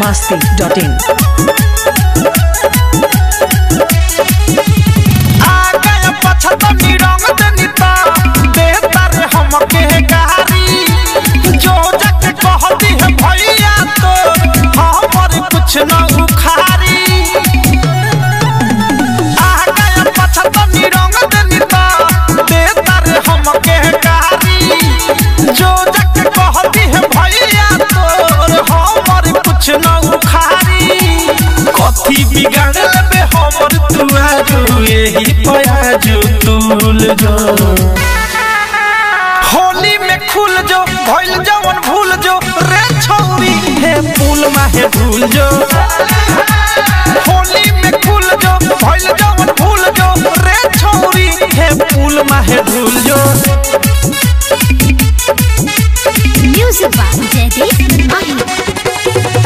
masti.in. आगे पछतनी रंग देनिता देता रे हमके गारी जो जग कहती है भैया तो हमर कुछ न उखारी आगे पछतनी रंग देनिता देता रे हमके गारी जो जग कहती है भैया तो हमर कुछ न उखारी कथी बिगाड़ लेबे हमर तुआरू यही पयाजू तुल जो होली में खुल जो भइल जवन भूल जो रे छौरी हे पुल माहे भूल जो होली में खुल जो भइल जवन भूल जो रे छौरी हे पुल माहे भूल जो Music by Jaideep Mahi.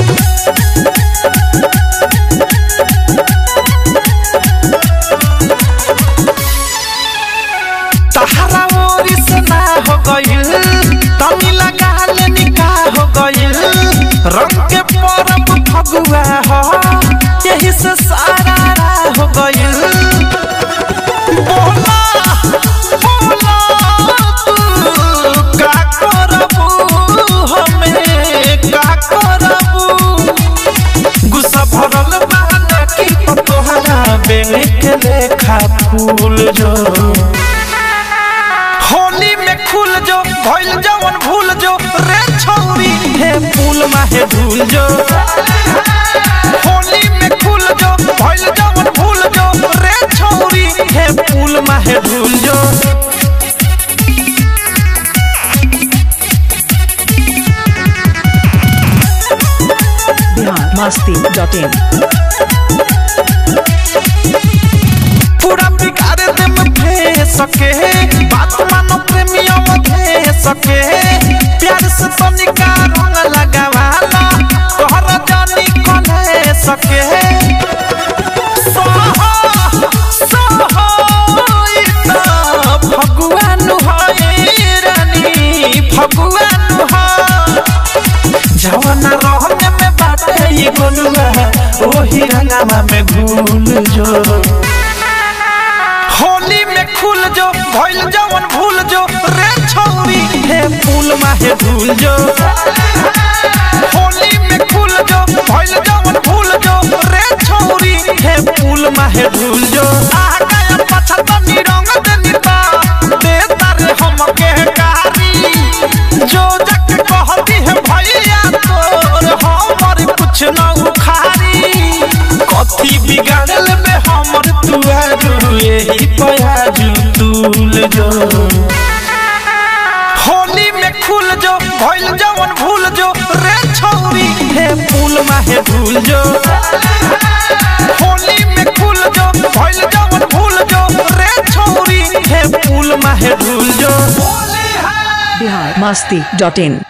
तहरा ओरी से ना हो गइल तनी लगा ले निकाह हो गइल रंग के परब फगुआ हो यही से सारा राह हो गइल बोला बोला तू का करबू हमें का करबू गुस्सा भरल बहाना की तोहरा बेने के लेखा फूल जो होली में खुल जो भइल जवन भूल जो रे छौरी हे फूल माहे भूल जो होली में खुल जो भइल जवन भूल जो रे छौरी हे फूल माहे भूल जो Bihar masti.in. पूरा बिगाड़ दे में फे सके बात मानो प्रेमियों में फे सके प्यार से तो निकार रंग लगावाला तोहरा जानी कले सके सोहो सोहो इतना भगवान है रानी भगवान है जवाना रहने में बाटे ये गोलुआ ओही रंगावा में भूल जो होली में खुल जो भइल जवन भूल जो रे छौरी हे फूल माहे भूल जो होली में खुल जो भइल जवन भूल जो रे छौरी हे फूल माहे भूल जो आगा पछतनी रंग देनिता देता रे हमके गारी जो जग कहती है भैया तोर हमर कुछ न उखारी कथी बिगाड़ल में हमर तुआरू यही पयाजू तुल जो होली में खुल जो भइल जवन भूल जो रे छौरी हे फूल माहे भूल जो होली में खुल जो भइल जवन भूल जो रे छौरी हे फूल माहे भूल जो Bihar masti.in.